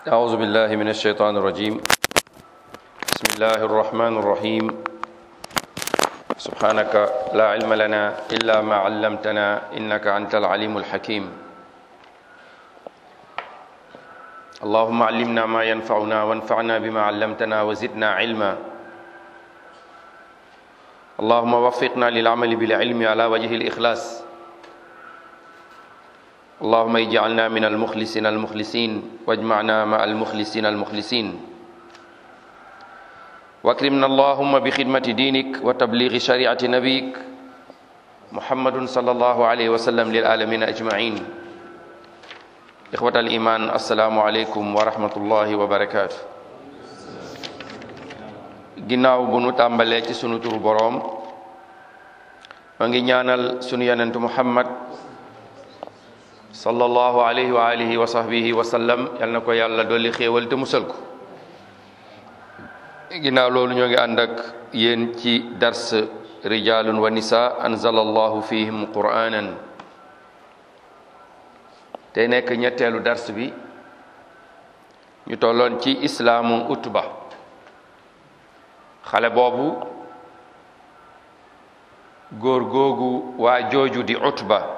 أعوذ بالله من الشيطان الرجيم بسم الله الرحمن الرحيم سبحانك لا علم لنا إلا ما علمتنا إنك أنت العليم الحكيم اللهم علمنا ما ينفعنا وانفعنا بما علمتنا وزدنا علما اللهم وفقنا للعمل بالعلم على وجه الإخلاص اللهم اجعلنا من المخلصين المخلصين واجمعنا مع المخلصين المخلصين واكرمنا اللهم بخدمة دينك وتبليغ شريعة نبيك محمد صلى الله عليه وسلم للعالمين أجمعين إخوة الإيمان السلام عليكم ورحمة الله وبركاته ginnaaw bu nu tàmbalee ci sunu turu boroom ma ngi ñaanal sunu yonentu Muhammad sallallahu alayhi wa alihi wa sahbihi wa sallam yal na ko yàlla dolli xéewal te musal ko ginnaaw loolu ñoo ngi ànd ak yéen ci dars rijalun wa nisa anzalallahu fihim qur'anan te nekk ñetteelu dars bi ñu tolloon ci islaamu utba xale boobu góor googu waa jooju di utba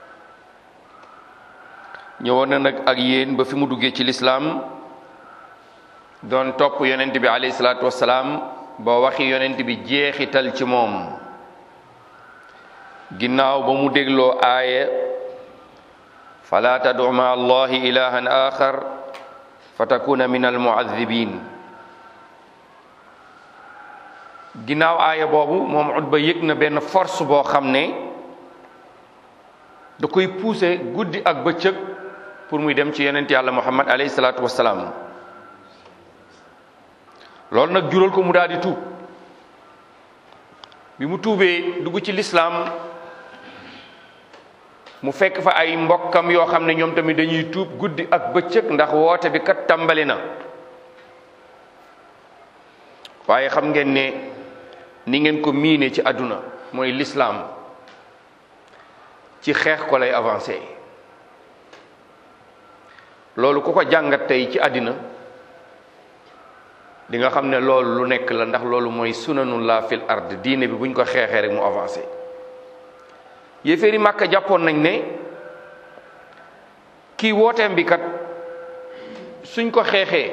ñëwoon na nag ak yéen ba fi mu duggee ci lislaam doon topp yonent bi alayhi salaatu wassalaam ba waxi yonent bi jeexital ci moom ginnaaw ba mu dégloo aaya fala tadu ma allahi ilahan axar fa takuna min almuadibin ginnaaw aaya boobu moom Utba yëg na benn force boo xam ne da koy pousser guddi ak bëccëg pour muy dem ci yonent yàlla muhammad alayhi salaatu wassalaam loolu nag jural ko mu daal di tuub bi mu tuubee dugg ci lislaam mu fekk fa ay mbokkam yoo xam ne ñoom tamit dañuy tuub guddi ak bëccëg ndax woote bi kat tàmbali na waaye xam ngeen ne ni ngeen ko miine ci àdduna mooy lislaam ci xeex ko lay avancé loolu ku ko jàngat tey ci àddina di nga xam ne loolu lu nekk la ndax loolu mooy sunanullah fil ard diine bi buñ ko xeexee rek mu avancé yéeféeri màkka jàppoon nañ ne kii wooteem bi kat suñ ko xeexee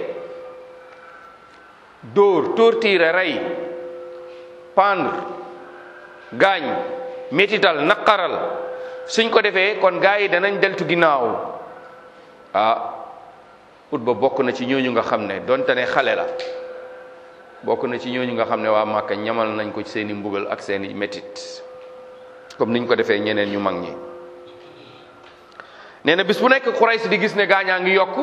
dóor torturer rey pendre gaañ métital naqaral suñ ko defee kon gaa yi danañ deltu ginnaaw ah Utba bokk na ci ñooñu nga xam ne donte ne xale la bokk na ci ñooñu nga xam ne waa Màkka ñamal nañ ko ci seeni mbugal ak seeni métit comme niñ ko defee ñeneen ñu mag ñi nee na bis bu nekk Quraysh di gis ne gaañaa ngi yokk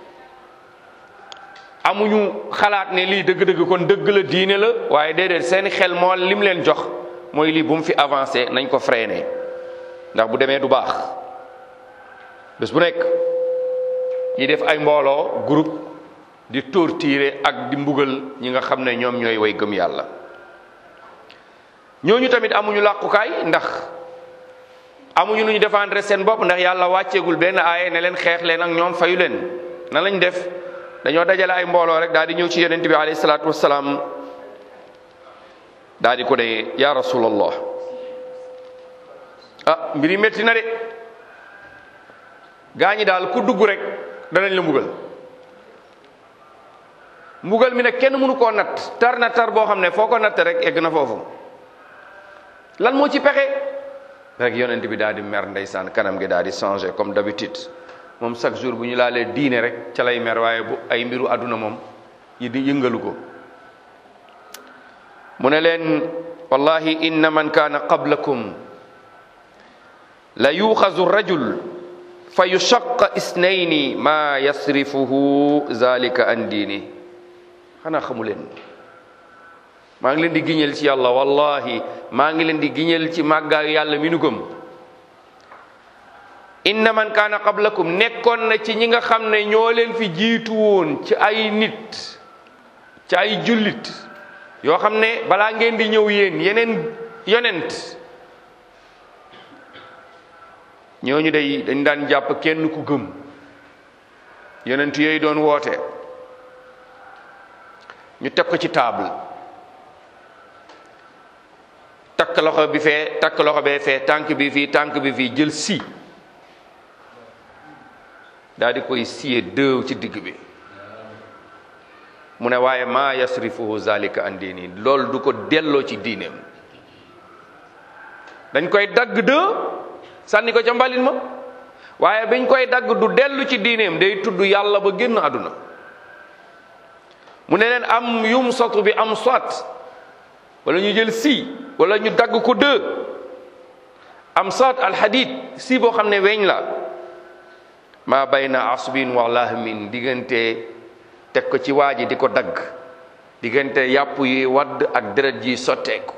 amuñu xalaat ne lii dëgg-dëgg kon dëgg la diine la waaye déedéet seeni xel moo lim leen jox mooy lii bu mu fi avancé nañ ko freiné ndax bu demee du baax bés bu nekk ñi def ay mbooloo groupe di torturer ak di mbugal ñi nga xam ne ñoom ñooy way gëm yàlla ñooñu tamit amuñu làqukaay ndax amuñu lu ñu défendre seen bopp ndax yàlla wàcceegul benn aaye ne leen xeex leen ak ñoom fayu leen na lañ def dañoo dajale ay mbooloo rek daal di ñëw ci yonent bi alayhi salaatu wassalaam daal di ko ne ya rasulallah ah mbir yi métti na de gaa ñi daal ku dugg rek danañ la mbugal mbugal mi nag kenn mënu koo natt tar na tar boo xam ne foo ko natt rek egg na foofu lan moo ci pexe rek yonent bi daal di mer ndeysaan kanam gi daal di changé comme d'habitude moom chaque jour bu ñu laalee diine rek ca lay mer waaye bu ay mbiru àdduna moom yi di yëngalu ko mu ne leen wallahi inna man kaana qablakum la yuxazu rajul fa yushaq isnayni ma yasrifuhu zalika an diini xanaa xamu leen maa ngi leen di giñal ci yàlla wallahi maa ngi leen di giñal ci màggaayu yàlla mi nu gëm inna man kaana qablakum nekkoon na ci ñi nga xam ne ñoo leen fi jiitu woon ci ay nit ci ay jullit yoo xam ne balaa ngeen di ñëw yéen yeneen yonent ñooñu day dañ daan jàpp kenn ku gëm yonent yooyu doon woote ñu teg ko ci table takk loxo bi fee takk loxo bee fee tànk bi fii tànk bi fii jël si daal di koy siyee dëew ci digg bi mu ne waaye maa yasrifuhu zalika an diini loolu du ko delloo ci diineem dañ koy dagg dë sànni ko ca mbalit ma waaye biñ koy dagg du dellu ci diineem day tudd yàlla ba génn àdduna mu ne leen am yum sotu bi am soit wala ñu jël si wala ñu dagg ko dë am soit alxadid si boo xam ne weñ la maa bayna asbin wa lahmin diggante teg ko ci waa ji di ko dagg diggante yàpp yi wadd ak deret ji sotteeku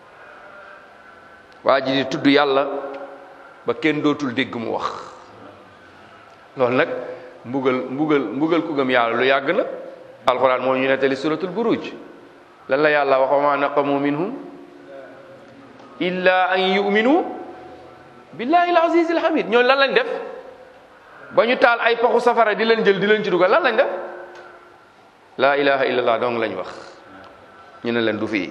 waa ji di tudd yàlla ba kenn dootul dégg mu wax loolu nag mbugal mbugal mbugal ku gëm yàlla lu yàgg na alquran moo ñu nettali suratul buruj lan la yàlla wax wa ma naqamu minhum illa an yuminu billahi al aziz al hamid ñooñu lan lañ def ba ñu taal ay paxu safara di leen jël di leen ci dugal lan lañ def laa ilaha illallah dong lañ wax ñu ne leen du fii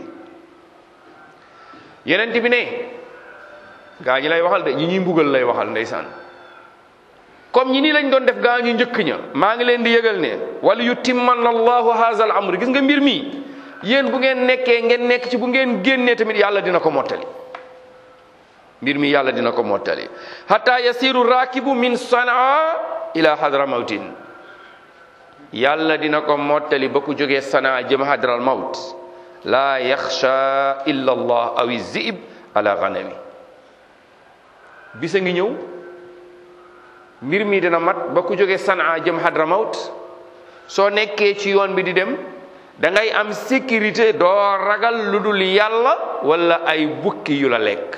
yeneen bi ne gaa ñi lay waxal de ñi ñuy mbugal lay waxal ndeysaan comme ñi nii lañ doon def gaa ñu njëkk ña maa ngi leen di yëgal ne wala yu timman allahu haza al amr gis nga mbir mi yéen bu ngeen nekkee ngeen nekk ci bu ngeen génnee tamit yàlla dina ko mottali mbir mi yàlla dina ko mottali hatta yasiru rakibu min sanaa ila hadra mawtin yàlla dina ko mottali ba ku jógee sanaa jëm hadral mawt laa yaxsha illa allah aw zib ala ganami bisa ngi ñëw mbir mi dina mat ba ku jógee sanaa jëm hadra mawt soo nekkee ci yoon bi di dem da ngay am sécurité doo ragal lu dul yàlla wala ay bukki yu la lekk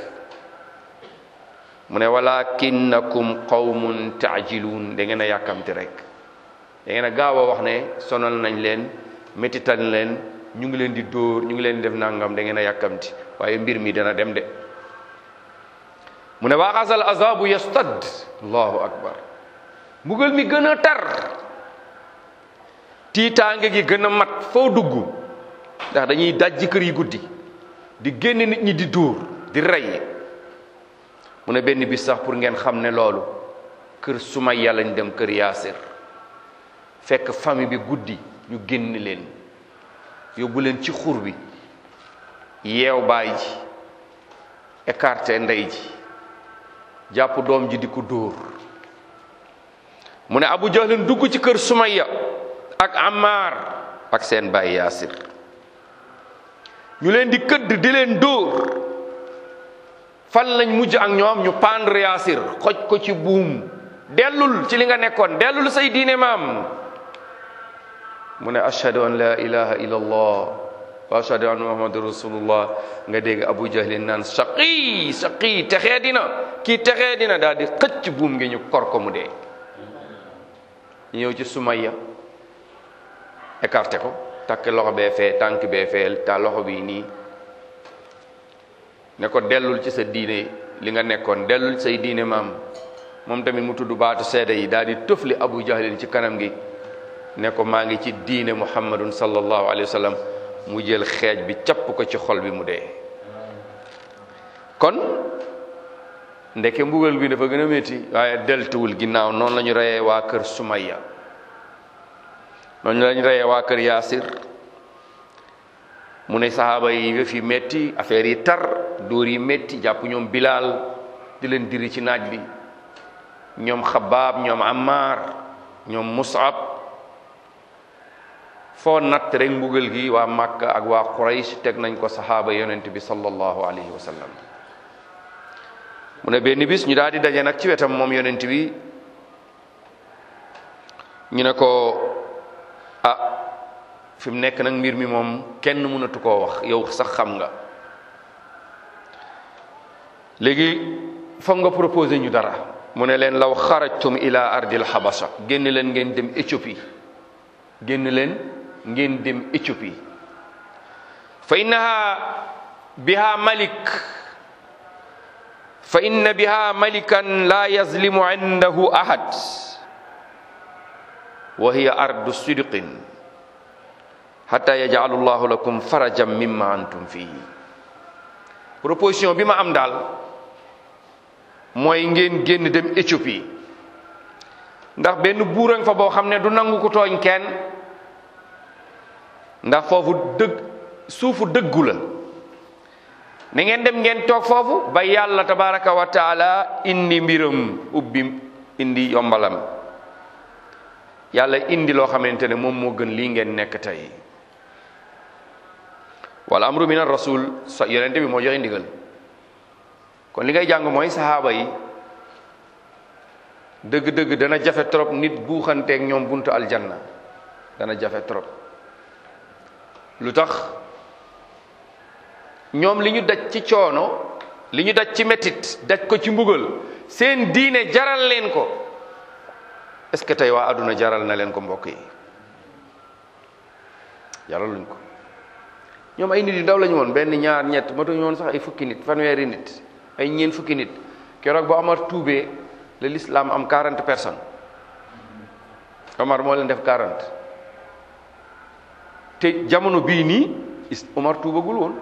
mu ne walakinnakum qawmun taajiluun da ngeen a yàkkamti rek da ngeen a gaaw a wax ne sonal nañ leen métital leen ñu ngi leen di dóor ñu ngi leen di def nangam da ngeen a yàkkamti waaye mbir mi dana dem de mu ne waaxasal azabu yastad allahu akbar mbugal mi gën a tar tiitaange gi gën a mat foo dugg ndax dañuy dajji kër yi guddi di génn nit ñi di dóor di rey mu ne benn bis sax pour ngeen xam ne loolu kër Sumayya lañ dem kër Yaasir fekk famille bi guddi ñu génn leen yóbbu leen ci xur bi yeew baay ji écarté ndey ji jàpp doom ji di ko dóor mu ne Abu Jahlin dugg ci kër Sumayya ak Ammar ak seen baay Yaasir ñu leen di këdd di leen dóor fan lañ mujj ak ñoom ñu pendre Yaasir xoj ko ci buum dellul ci li nga nekkoon dellul say diine maam mu ne ashhadu an la ilaha illa allah wa ashhadu anna muhammadu rasulullah nga dégg abu jahlin naan saqi saqi texee dina kii texee dina daal di xëcc buum ngi ñu kor ko mu dee ñu ñëw ci sumayya écarté ko takk loxo bee fee tànk bee feel ta loxo bi nii ne ko dellul ci sa diine li nga nekkoon dellul say diine maam moom tamit mu tudd baatu seede yi daal di tëfli abu jahlin ci kanam gi ne ko maa ngi ci diine muhammadun sallallahu alayhi wa sallam mu jël xeej bi capp ko ci xol bi mu dee kon ndeke mbugal bi dafa gën a métti waaye deltuwul ginnaaw noonu la ñu reyee waa kër sumayya noonu la ñu reyee waa kër yaasir mu ne sahaaba yi yëf yi métti affaire yi tar dóor yi métti jàpp ñoom bilaal di leen diri ci naaj bi ñoom xabaab ñoom ammar ñoom musab foo natt rek mbugal gi waa Makka ak waa Quraysh teg nañ ko saxaaba yonent bi sallallahu alayhi wa sallam mu ne benn bis ñu daal di daje nag ci wetam moom yonent bi ñu ne ko ah fi mu nekk nag mbir mi moom kenn mënatu koo wax yow sax xam nga léegi foog nga proposé ñu dara mu ne leen law xarajtum ila ardil habasha génn leen ngeen dem Éthiopie génn leen ngeen dem Éthiopie fa innaha biha malik fa inna biha malikan la yazlimu indahu ahad wa hiya ardu sidqin hatta yaj'alu llahu lakum farajan mimma antum fihi proposition bi ma am daal mooy ngeen génn dem Éthiopie ndax benn buurang fa boo xam ne du nangu ko tooñ kenn ndax foofu dëgg suufu dëggu la na ngeen dem ngeen toog foofu ba yàlla tabaraka wa taala indi mbiram ubbi indi yombalam yàlla indi loo xamante ne moom moo gën lii ngeen nekk tey wala amru min rasul sa yonente bi moo joxe ndigal kon li ngay jàng mooy sahaaba yi dëgg-dëgg dana jafe trop nit buuxanteeg ñoom buntu aljanna dana jafe trop lu tax ñoom li ñu daj ci coono li ñu daj ci metit daj ko ci mbugal seen diine jaral leen ko est-ce que tey waa àdduna jaral na leen ko mbokk yi jaraluñ ko ñoom ay nit yu ndaw lañu woon benn ñaar ñett matuñu woon sax ay fukki nit fanweeri nit ay ñeen fukki nit keroog ba Omar tuubee le l'islam am 40 personnes Omar moo leen def 40 te jamono bii nii Omar tuubagul woon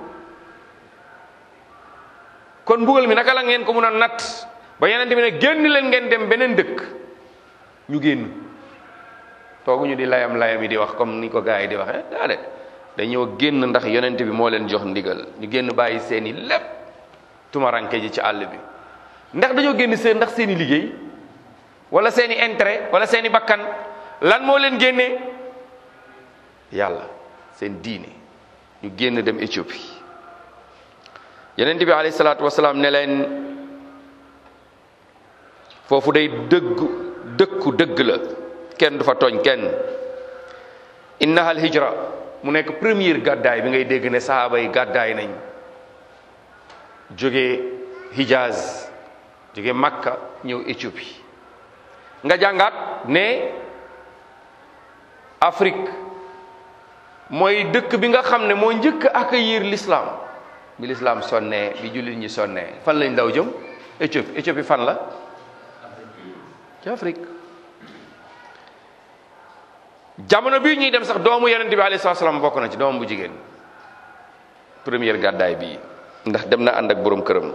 kon mbugal mi naka la ngeen ko mun a natt ba yeneen bi ne génn leen ngeen dem beneen dëkk ñu génn tooguñu di layam layam yi di wax comme ni ko gars yi di waxee daa de dañoo génn ndax yonent bi moo leen jox ndigal ñu génn bàyyi seeni lépp tumaranke ji ci àll bi ndax dañoo génn seen ndax seeni liggéey wala seeni intérêt wala seeni bakkan lan moo leen génnee yàlla seen diine ñu génn dem Éthiopie yonent bi alayhi salaatu wasalaam ne leen foofu day dëggu dëkku dëgg la kenn du fa tooñ kenn innaha al hijra mu nekk première gàddaay bi ngay dégg ne sahaaba yi gàddaay nañ jóge Hijaz jóge Makka ñëw Éthiopie nga jàngaat ne Afrique mooy dëkk bi nga xam ne moo njëkk a accueillir l'islam bi l'islam sonnee bi jullit ñi sonnee fan lañ daw jëm Éthiopie Éthiopie fan la ci Afrique jamono bii ñuy dem sax doomu yonent bi alayhi salaam bokk na ci doomam bu jigéen première gàddaay bii ndax dem na ànd ak boroom këram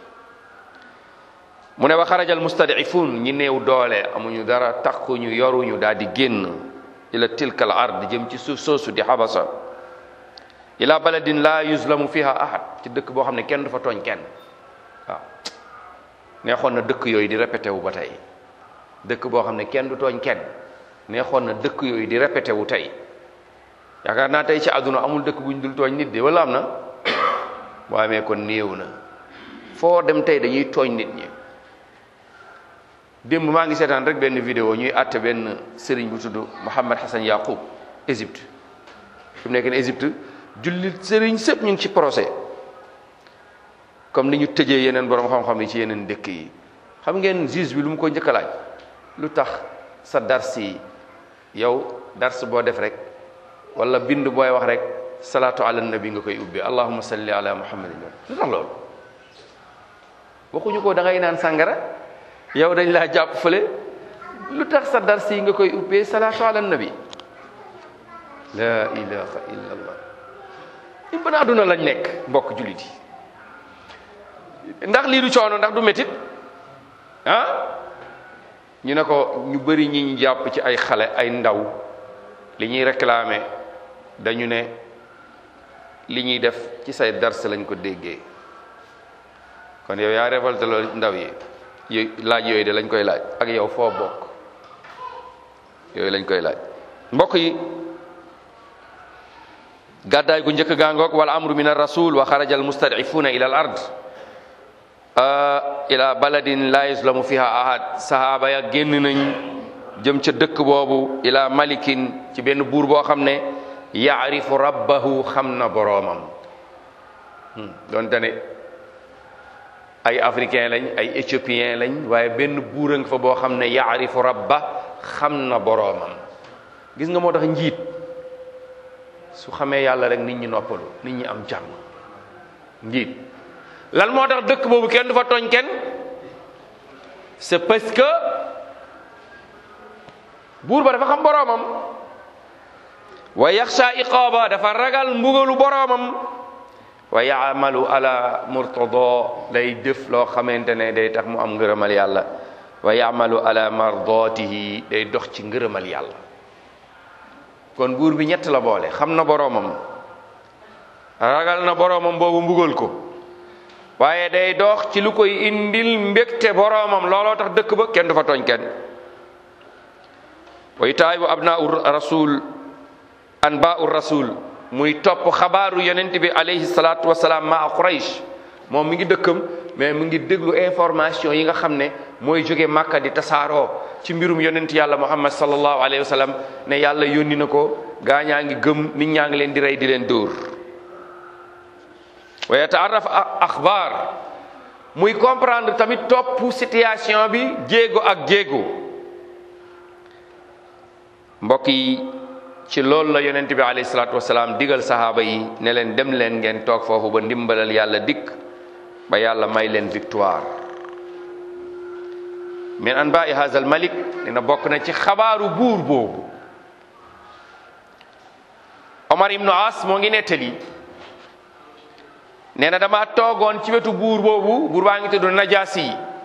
mu ne wa xarajal mustadifun ñi néew doole amuñu dara takkuñu yoruñu daal di génn ila tilkal ard jëm ci suuf soosu di xabasa ila baladin la yuzlamu fiha ahad ci dëkk boo xam ne kenn du fa tooñ kenn waaw neexoon na dëkk yooyu di répété wu ba tey dëkk boo xam ne kenn du tooñ kenn neexoon na dëkk yooyu di répété wu tey yaakaar naa tey ci àdduna amul dëkk bu ñu dul tooñ nit de wala am na boo amee kon néew na foo dem tey dañuy tooñ nit ñi démb maa ngi seetaan rek benn vidéo ñuy àtte benn sëriñ bu tudd Mohammed Hassan Yaqub Égypte fi mu nekk ne Égypte jullit sëriñ sëpp ñu ngi ci procès comme ni ñu tëjee yeneen borom xam-xam yi ci yeneen dëkk yi xam ngeen juge bi lu mu ko njëkk a laaj lu tax sa dars yi yow dars boo def rek wala bind booy wax rek salaatu ala nabi nga koy ubbi allahumma salli ala muhammadin lu tax loolu waxuñu ko da ngay naan sàngara yow dañ laa jàpp fële lu tax sa dars yi nga koy ubbee salaatu ala nabi la ilaha illa allah i ban àdduna lañ nekk mbokk jullit yi ndax lii du coono ndax du métit ah ñu ne ko ñu bëri ñi ñu jàpp ci ay xale ay ndaw li ñuy réclamer dañu ne li ñuy def ci say dars lañ ko déggee kon yow yaa révolté loolu ndaw yi yooyu laaj yooyu de lañ koy laaj ak yow foo bokk yooyu lañ koy laaj mbokk yi gàddaay gu njëkk gaangoog wala amru min ar rasul wa xaraja al mustadifuna ila al ard ila baladin la yuslamu fiha ahad sahaaba ya génn nañ jëm ca dëkk boobu ila malikin ci benn buur boo xam ne yaarifu rabbahu xam na boroomam donte ne ay africain lañ ay éthiopien lañ waaye benn buur a nga fa boo xam ne yaarifu rabba xam na boroomam gis nga moo tax njiit su xamee yàlla rek nit ñi noppalu nit ñi am jàmm njiit lan moo tax dëkk boobu kenn du fa tooñ kenn c'est parce que buur ba dafa xam boroomam wa yaxsha iqaaba dafa ragal mbugalu boroomam wa yaamalu ala murtada day def loo xamante ne day tax mu am ngërëmal yàlla wa yaamalu ala mardatihi day dox ci ngërëmal yàlla kon buur bi ñett la boole xam na boroomam ragal na boroomam boobu mbugal ko waaye day dox ci lu koy indil mbégte boroomam looloo tax dëkk ba kenn du fa tooñ kenn wa itaayu abnaau rasul anbaau rasul muy topp xabaaru yonent bi alayhi salaatu wasalaam maa quraysh moom mi ngi dëkkam mais mu ngi déglu information yi nga xam ne mooy jóge màkka di tasaaroo ci mbirum yonent yàlla muhammad sallallahu alayhi wa sallam ne yàlla yónni na ko gaa ñaa ngi gëm nit ñaa ngi leen di rey di leen dóor wa yataaraf axbaar muy comprendre tamit topp situation bi jéego ak jéego mbokk yi ci loolu la yonent bi alayhi salaatu wasalaam digal sahaaba yi ne leen dem leen ngeen toog foofu ba ndimbalal yàlla dikk ba yàlla may leen victoire min anbaai haza al malik dina bokk na ci xabaaru buur boobu omar ibnu as moo ngi nettali nee na dama toogoon ci wetu buur boobu buur baa ngi tudd najaasi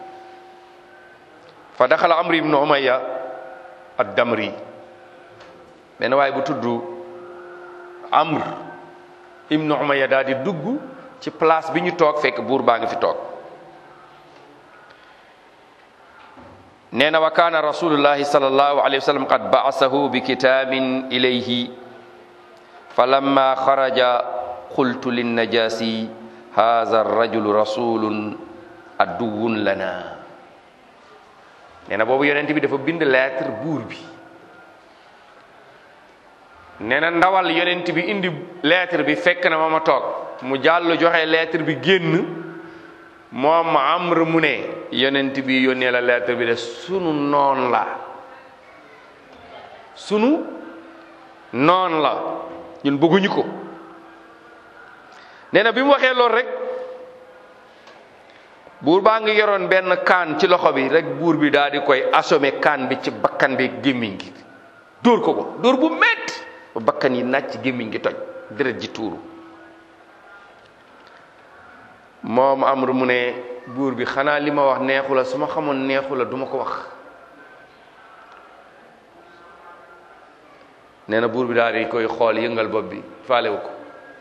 fa daxala amri ibnu umayya ad damri benn waaye bu tudd amr ibnu umayya daal di dugg ci place bi ñu toog fekk buur baa ngi fi toog nee na wa kaana rasulullahi sallallahu alayhi wa sallam qad ba'asahu bi kitaabin ilayhi falamma xaraja qultu linnajasi haza rajulu rasulun aduwun lana nee na boobu yonent bi dafa bind lettre buur bi nee na ndawal yonent bi indi lettre bi fekk na ma ma toog mu jàll joxe lettre bi génn moom amr mu ne yonent bi yónnee la lettre bi de sunu noon la sunu noon la ñun bëgguñu ko nee na bi mu waxee loolu rek buur baa ngi yoroon benn kaan ci loxo bi rek buur bi daal di koy assommé kaan bi ci bakkan bi gémmiñ gi dóor ko ko dóor bu métti ba bakkan yi nàcc gémmiñ gi toj deret ji tuuru moom amru mu ne buur bi xanaa li ma wax neexu la su ma xamoon neexu la du ma ko wax nee na buur bi daal di koy xool yëngal bopp bi faalewu ko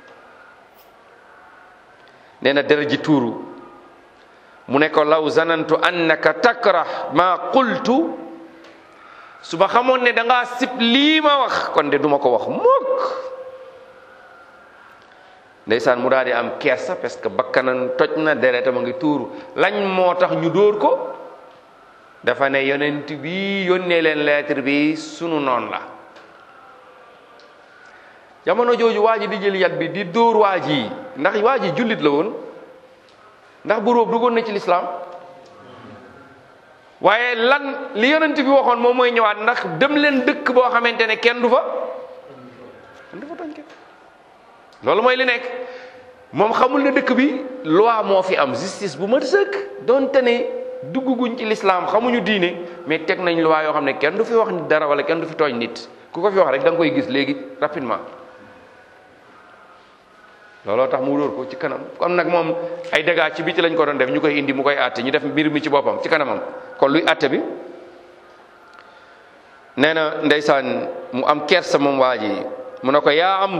nee na deret ji tuuru mu ne ko law zanantu annaka takrah ma qultu su ma xamoon ne da ngaa sib lii ma wax kon de duma ko wax mukk ndeysaan mu daal di am kersa parce que bakkanam toj na deretam a ngi tuuru lañ moo tax ñu dóor ko dafa ne yonent bi yónnee leen lettre bi sunu noon la jamono jooju waa ji di jël yat bi di dóor waa ji ndax waa ji jullit la woon ndax buur boobu duggoon na ci lislaam waaye lan li yonent bi waxoon moom mooy ñëwaat ndax dem leen dëkk boo xamante ne kenn du fa kenn du fa tooñ kenn loolu mooy li nekk moom xamul ne dëkk bi loi moo fi am justice bu mat sëkk donte ne dugguguñ ci lislaam xamuñu diine mais teg nañ loi yoo xam ne kenn du fi wax nit dara wala kenn du fi tooñ nit ku ko fi wax rek da nga koy gis léegi rapidement looloo tax mu dóor ko ci kanam kon nag moom ay dégâts ci biti lañ ko doon def ñu koy indi mu koy àtte ñu def mbir mi ci boppam ci kanamam kon luy àtte bi nee na ndeysaan mu am kersa moom waa ji mu ne ko yaa amr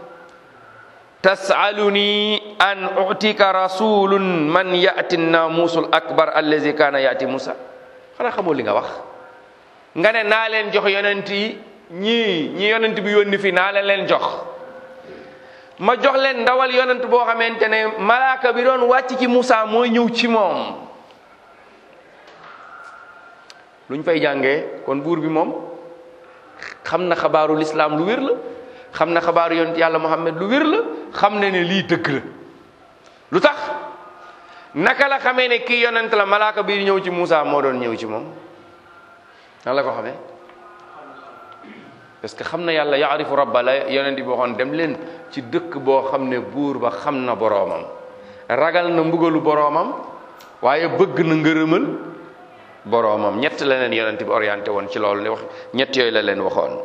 tasaluni an utika rasulun man yati namusul akbar allazi kana yati musa xanaa xamoo li nga wax nga ne naa leen jox yonent yi ñii ñi yonent bi yónni fi naa leen leen jox ma jox leen ndawal yonent boo xamante ne malaaka bi doon wàcc ci Musa mooy ñëw ci moom luñ fay jàngee kon buur bi moom xam na xabaaru lislaam lu wér la xam na xabaaru yonent yàlla Muhammad lu wér la xam ne ne lii dëgg la lu tax naka la xamee ne kii yonent la malaaka bi ñëw ci Musa moo doon ñëw ci moom nan la ko xamee parce que xam na yàlla yaarifu rabba la yonent bi waxoon dem leen ci dëkk boo xam ne buur ba xam na boroomam ragal na mbugalu boroomam waaye bëgg na ngërëmal boroomam ñett la leen yonent bi orienté woon ci loolu ne wax ñett yooyu la leen waxoon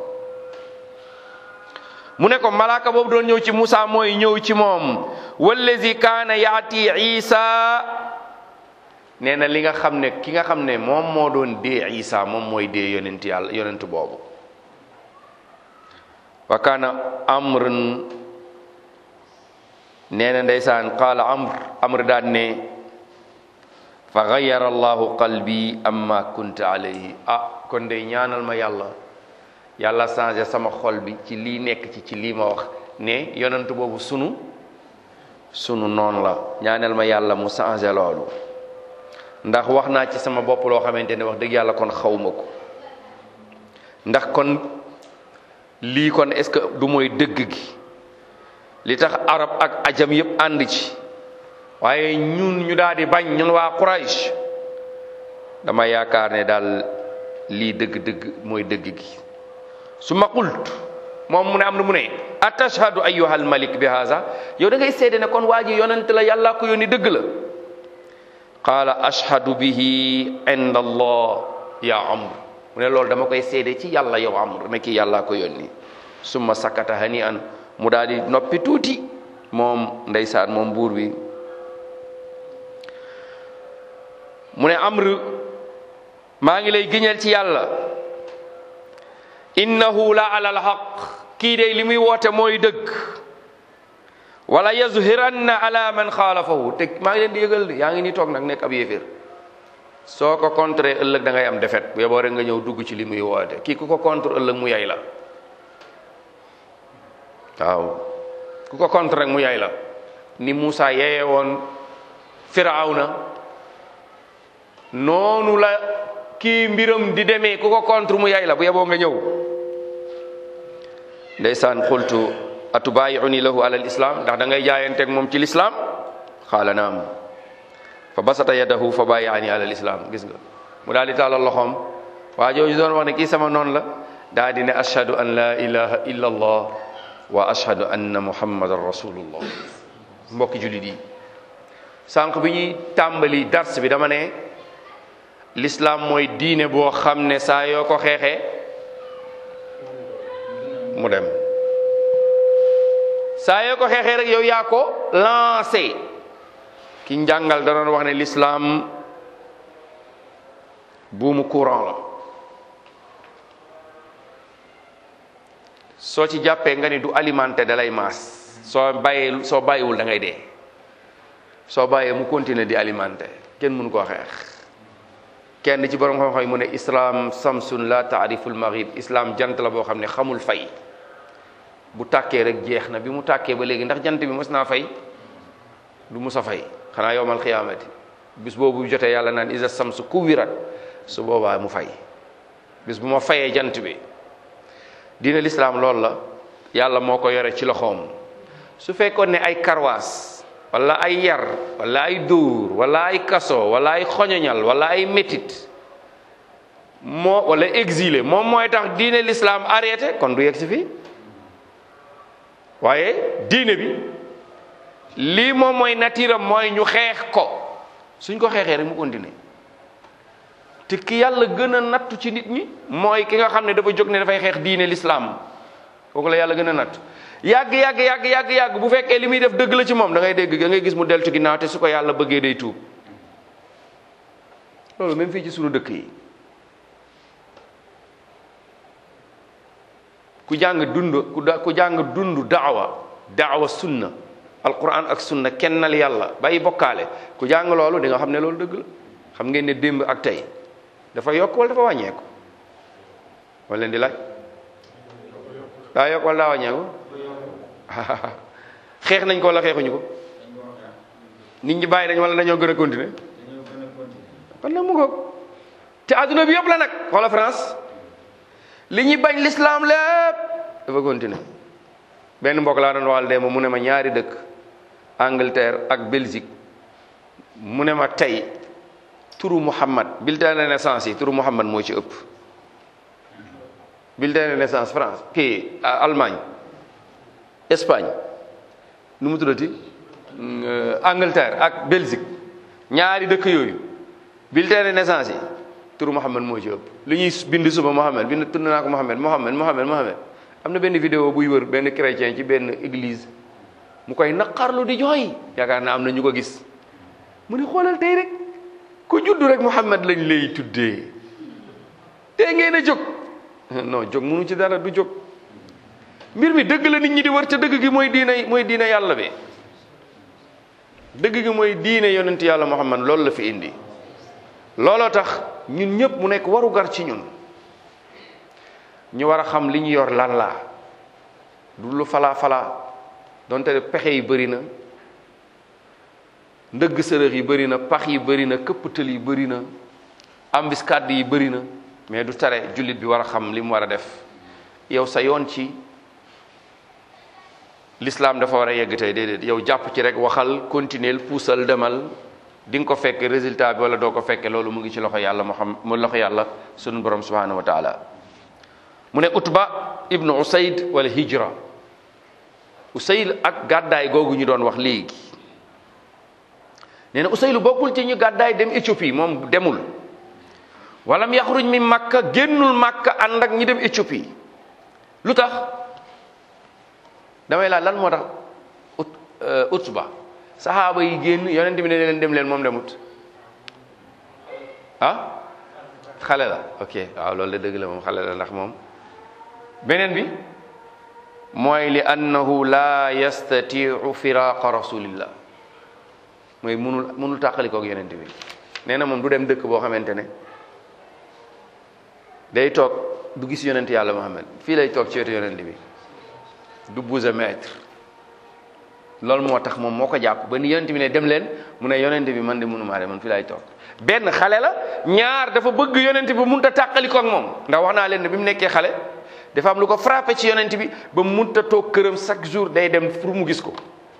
mu ne ko malaaka boobu doon ñëw ci Musa mooy ñëw ci moom wallazi kaana yaati isa nee na li nga xam ne ki nga xam ne moom moo doon dee isa moom mooy dee yonent yàlla yonent boobu wa kaana amrun nee na ndeysaan qaala amr amr daan ne fa gayyara allahu qalbi amma kunta alayhi ah kon day ñaanal ma yàlla yàlla changé sama xol bi ci lii nekk ci ci lii ma wax ne yonent boobu sunu sunu noonu la ñaanal ma yàlla mu changé loolu ndax wax naa ci sama bopp loo xamante ne wax dëgg yàlla kon xawma ko ndax kon lii kon est-ce que du mooy dëgg gi li tax arab ak ajam yépp ànd ci waaye ñun ñu daal di bañ ñun waa Quraysh dama yaakaar ne daal lii dëgg-dëgg mooy dëgg gi su ma qult moom mu ne am na mu ne atashhadu ayyuhal malik bi haza yow da ngay seede ne kon waa ji yonent la yàlla ko yónni dëgg la qaala ashhadu bihi inda allah ya amr mu ne loolu dama koy seede ci yàlla yow amr ne kii yàlla ko yónni summa sakata hani an mu daal di noppi tuuti moom ndeysaan moom buur bi mu ne amr maa ngi lay giñal ci yàlla innahu la ala alhaq kii day li muy woote mooy dëgg wala yazhiranna ala man xaalafahu te maa ngi leen di yëgal yaa ngi ni toog nag nekk ab yéeféer soo ko contre ëllëg da ngay am defet bu yeboo rek nga ñëw dugg ci li muy woote kii ku ko contre ëllëg mu yay la waaw ku ko contre rek mu yay la ni Moussa yeye woon Firawna noonu la kii mbiram di demee ku ko contre mu yay la bu yeboo nga ñëw ndeysaan xultu atubaayiuni lahu ala lislam ndax da ngay jaayanteeg moom ci lislaam xaala naam fa basata yadahu fa baayaani ala lislam gis nga mu daal di tàllal loxoom waa jooju doon wax ne kii sama noonu la daa di ne ashhadu an la ilaha illa allah wa ashhadu anna muhammadan rasulullah mbokki jullit yi sànq bi ñuy tàmbali dars bi dama ne l'islam mooy diine boo xam ne saa yoo ko xeexee mu dem saa yoo ko xeexee rek yow yaa ko lancé ki njàngal da doon wax ne l'islam buumu courant la soo ci jàppee nga ni du alimenté da lay maas soo bàyyee soo bàyyiwul da ngay dee soo bàyyee mu continuer di alimenté kenn mënu koo xeex kenn ci borom xam-xam yi mu ne islam samsun la taariful maghrib islam jant la boo xam ne xamul fay bu tàkkee rek jeex na bi mu tàkkee ba léegi ndax jant bi mos naa fay du mus a fay xanaa yowmal xiyaamati bis boobu jotee yàlla naan isa samsu kuwirat su boobaa mu fay bis bu ma fayee jant bi diine lislaam loolu la yàlla moo ko yore ci loxoom su fekkoon ne ay karwaas wala ay yar wala ay dóor wala ay kaso wala ay xoñoñal wala ay métit moo wala exilé moom mooy tax diine lislaam arrêté kon du yegg si fii waaye diine bi lii moom mooy natiiram mooy ñu xeex ko suñ ko xeexee rek mu continuer te ki yàlla gën a nattu ci nit ñi mooy ki nga xam ne dafa jóg ne dafay xeex diine lislaam kooku la yàlla gën a natt yàgg yàgg yàgg yàgg yàgg bu fekkee li muy def dëgg la ci moom da ngay dégg da ngay gis mu deltu ginnaaw te su ko yàlla bëggee day tuub loolu même fii ci sunu dëkk yi ku jàng dund ku da ku jàng dund daawa daawa sunna alquran ak sunna kennal yàlla bàyyi bokkaale ku jàng loolu di nga xam ne loolu dëgg la xam ngeen ne démb ak tey dafa yokk wala dafa wàññeeku wala leen di laaj daa yokk wala daa wàññeeku xeex nañ ko wala xeexuñu ko nit ñi bàyyi nañ wala dañoo gën a continuer kon nag mu ngoog te adduna bi yëpp la nag xoola France li ñuy bañ l'islam lépp dafa continuer benn mbokk laa doon waxal démb mu ne ma ñaari dëkk Angleterre ak Belgique mu ne ma tey turu Muhammad bulletin de naissance yi turu Muhammad moo ci ëpp bulletin de naissance France kii Allemagne Espagne nu mu tuddati Angleterre ak Belgique ñaari dëkk yooyu bulletin de naissance yi turu Muhammad moo ci ëpp li ñuy bind suba Muhammad bind tudd naa ko Muhammad Muhammad Muhammad Muhammad am na benn vidéo buy wër benn chrétien ci benn église mu koy naqarlu di jooy yaakaar naa am na ñu ko gis mu ne xoolal tey rek ku juddu rek Muhammad lañ lay tuddee tey ngeen a jóg non jóg munu ci dara du jóg mbir mi dëgg la nit ñi di wër ca dëgg gi mooy diina mooy diina yàlla bi dëgg gi mooy diine yonent yàlla Muhammad loolu la fi indi looloo tax ñun ñëpp mu nekk waru gar ci ñun ñu war a xam li ñu yor lan la du lu falaa falaa donte pexe yi bëri na ndëgg sërëx yi bëri na pax yi bëri na këpptal yi bëri na embuscade yi bëri na mais du tere jullit bi war a xam li mu war a def yow sa yoon ci l'islam dafa war a yegg tey déedéet yow jàpp ci rek waxal continuer puusal demal di nga ko fekke résultat bi wala doo ko fekke loolu mu ngi ci loxo yàlla mu xam mu loxo yàlla sunu borom subhanahu wa taala mu ne utba ibnu usayd wala hijra usayd ak gàddaay googu ñu doon wax léegi nee na usaylu bokkul ci ñu gàddaay dem Éthiopie moom demul walam yaxruj mi makka génnul makka ànd ak ñi dem Éthiopie lu tax damay laaj lan moo tax ut utba saxaaba yi génn yonent bi ne leen dem leen moom demut ah xale la ok waaw loolu de dëgg la moom xale la ndax moom beneen bi mooy li annahu la yastatiu firaqa rasulillah mooy munul munul tàqalikoog yonent bi nee na moom du dem dëkk boo xamante ne day toog du gis yonent yàlla Muhammad fii lay toog ci wetu yonent bi du bouger mètre loolu moo tax moom moo ko jàpp ba ni yonent bi ne dem leen mu ne yonent bi man de mënumaa de man fii lay toog benn xale la ñaar dafa bëgg yonent bi mënut a tàqalikoog moom ndax wax naa leen ne bi mu nekkee xale dafa am lu ko frappé ci yonent bi ba mënut a toog këram chaque jour day dem pour mu gis ko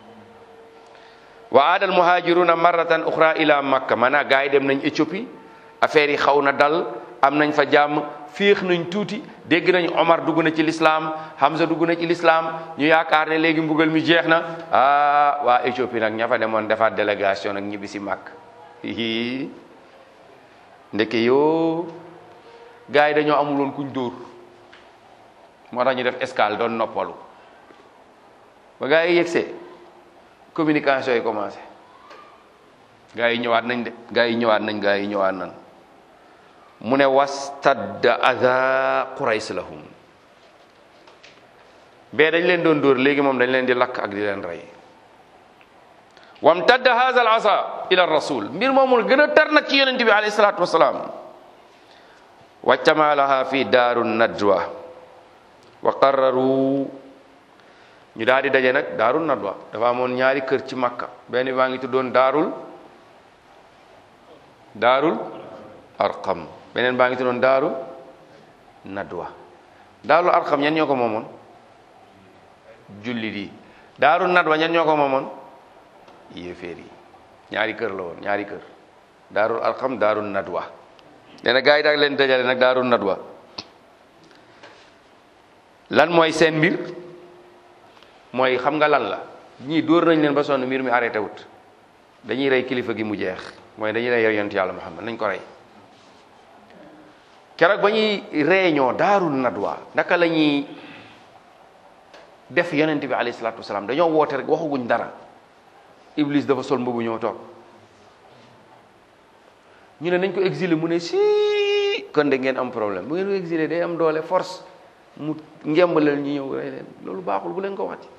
wa aadal muhajiruna marratan uxra ila makka maanaam gars yi dem nañ Éthiopie affaire yi xaw na dal am nañ fa jàmm féex nañ tuuti dégg nañ Omar dugg na ci lislaam Hamza dugg na ci lislaam ñu yaakaar ne léegi mbugal mi jeex na ah waa Éthiopie nag ña fa demoon defaat délégation nag ñibbi si màkk hihi ndeke yoo gars yi dañoo amuloon kuñ dóor moo tax ñu def escale doon noppalu ba gars yi yegsee communication yi commencé gars yi ñëwaat nañ de gars yi ñëwaat nañ gars yi ñëwaat nañ mu ne wastadda adha qurays lahum bee dañ leen doon dóor léegi moom dañ leen di lakk ak di leen rey wamtadda hadha al asa ila rasul mbir moomul gën a tar nag ci yonente bi alayhi salatu wasalaam wajtamalaha fi daaru nadwa wa qarraru ñu daal di daje nag daarul nadwa dafa amoon ñaari kër ci makka benn baa ngi tuddoon daarul daarul arqam beneen baa ngi tuddoon daaru nadwa daarul arqam ñan ñoo ko moomoon jullit yi daarul nadwa ñan ñoo ko moomoon yéeféer yi ñaari kër la woon ñaari kër daarul arqam daarul nadwa nee na gaa yi daal leen dajale nag daarul nadwa lan mooy seen mbir mooy xam nga lan la ñii dóor nañ leen ba sonn mbir mi arrêté wut dañuy rey kilifa gi mu jeex mooy dañuy rey yonent yàlla Muhammad nañ ko rey keroog ba ñuy réunion daarul nadwa naka la ñuy def yonent bi alayhi salaatu wasalaam dañoo woote rek waxaguñ dara Iblis dafa sol mbubu ñëw toog ñu ne nañ ko exiler mu ne si kon de ngeen am problème bu ngeen ko exiler day am doole force mu ngembalal ñu ñëw rey leen loolu baaxul bu leen ko waxati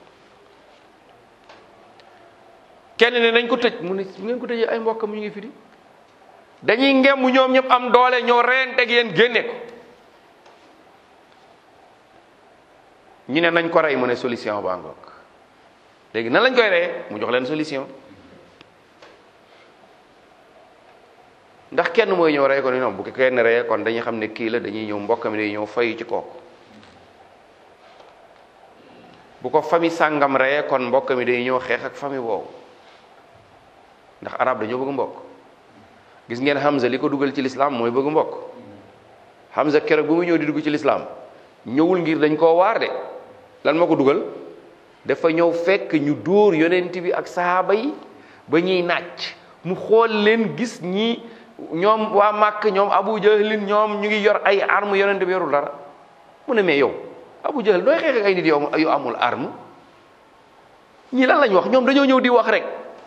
kenn ne nañ ko tëj mu ne bu ngeen ko tëjee ay mbokkam ñu ngi fi di dañuy ngemb ñoom ñëpp am doole ñoo reyante ak yéen génne ko ñu ne nañ ko rey mu ne solution baa ngoog léegi nan lañ koy reyee mu jox leen solution ndax kenn mooy ñëw rey ko ni non bu ko kenn reyee kon dañuy xam ne kii la dañuy ñëw mbokkam dañuy ñëw fayu ci kooku bu ko famille sàngam reyee kon mbokk mi day ñëw xeex ak famille boobu ndax arab dañoo bëgg mbokk gis ngeen Hamza li ko dugal ci lislaam mooy bëgg mbokk Hamza keroog bu mu ñëw di dugg ci lislaam ñëwul ngir dañ koo waar de lan moo ko dugal dafa ñëw fekk ñu dóor yonent bi ak sahaaba yi ba ñuy nàcc mu xool leen gis ñi ñoom waa Màkk ñoom Abu Jahlin ñoom ñu ngi yor ay arme yonente bi yorul dara mu ne mais yow Abu Jahl dooy xeex ak ay nit yow yu amul arme ñii lan lañ wax ñoom dañoo ñëw di wax rek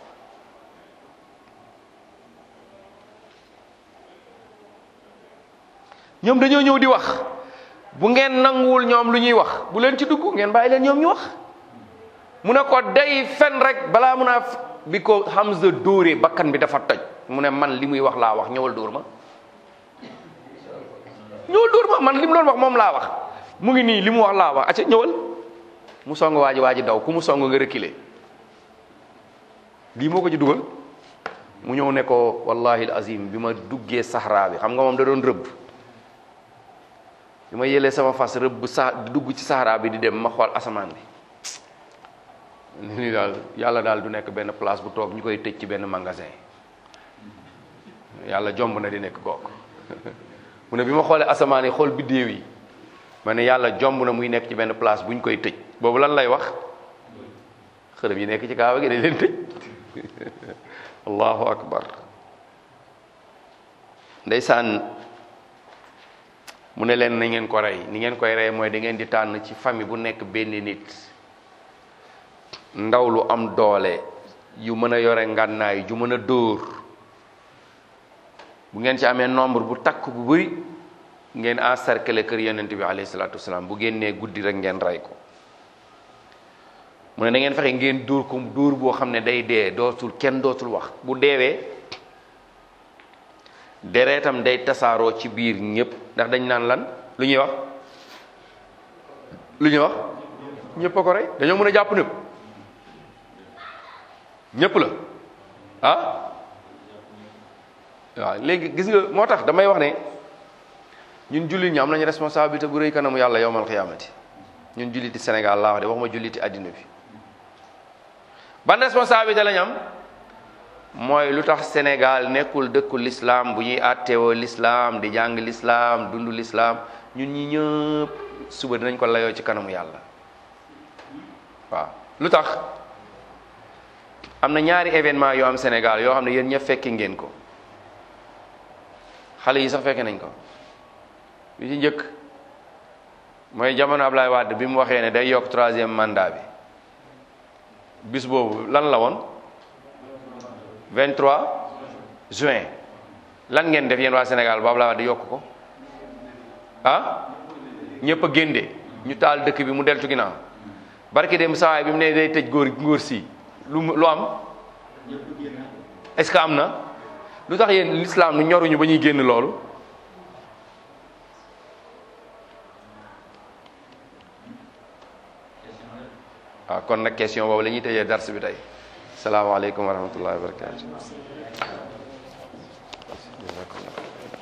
ñoom dañoo ñëw di wax bu ngeen nanguwul ñoom lu ñuy wax bu leen ci dugg ngeen bàyyi leen ñoom ñu wax mu ne ko day fen rek balaa mun a bi ko Hamza dóoree bakkan bi dafa toj mu ne man li muy wax laa wax ñëwal dóor ma ñëwal dóor ma man li mu doon wax moom laa wax mu ngi nii li mu wax laa wax acca ñëwal mu song waa ji waa ji daw ku mu song nga reculer lii moo ko ci dugal mu ñëw ne ko wallahi azim bi ma duggee saxraa bi xam nga moom da doon rëbb bi ma yëlee sama fas rëbb sa dugg ci saxraa bi di dem ma xool asamaan bi ni daal yàlla daal du nekk benn place bu toog ñu koy tëj ci benn magasin yàlla jomb na di nekk kooku mu ne bi ma xoolee asamaan yi xool biddéew yi ma ne yàlla jomb na muy nekk ci benn place bu ñu koy tëj boobu lan lay wax xërëm yi nekk ci kaaba gi dañ leen tëj allahu akbar ndeysaan mu ne leen na ngeen ko rey ni ngeen koy rey mooy da ngeen di tànn ci famille bu nekk benn nit ndaw lu am doole yu mën a yore ngànnaay ju mën a dóor bu ngeen ci amee nombre bu takk bu bëri ngeen encercler kër yonent bi alayhi salaatu wasalaam bu génnee guddi rek ngeen rey ko mu ne da ngeen fexe ngeen dóor ko dóor boo xam ne day dee dootul kenn dootul wax bu deewee deretam day tasaaroo ci biir ñëpp ndax dañ naan lan lu ñuy wax lu ñuy wax ñëpp a ko rey dañoo mën a jàpp ñëpp ñëpp la ah waaw léegi gis nga moo tax damay wax ne ñun jullit ñi am nañu responsabilité bu rëy kanamu yàlla yowmal xiyaamati ñun julliti Sénégal laa wax de waxuma julliti àddina bi ban responsabilité lañ am mooy lu tax Sénégal nekkul dëkku l'islam bu ñuy àtteewoo l'islam di jàng l'islam dund l'islam ñun ñi ñëpp suba dinañ ko layoo ci kanamu yàlla waaw lu tax am na ñaari événement yoo am Sénégal yoo xam ne yéen ñëpp fekki ngeen ko xale yi sax fekke nañ ko bi ci njëkk mooy jamono Ablaye Wade bi mu waxee ne day yokk troisième mandat bi bis boobu lan la woon 23 juin lan ngeen def yéen waa Sénégal ba Ablaye Wade yokk ko ah ñëpp a génde ñu taal dëkk bi mu deltu ginnaaw barki dem sawaay bi mu ne day tëj góor góor si lu lu am est-ce que am na lu tax yéen l'islam nu ñoruñu ba ñuy génn loolu waaw kon nag question boobu la ñuy tëjee dars bi tey salaamaaleykum wa rahmatullahi wa barakatu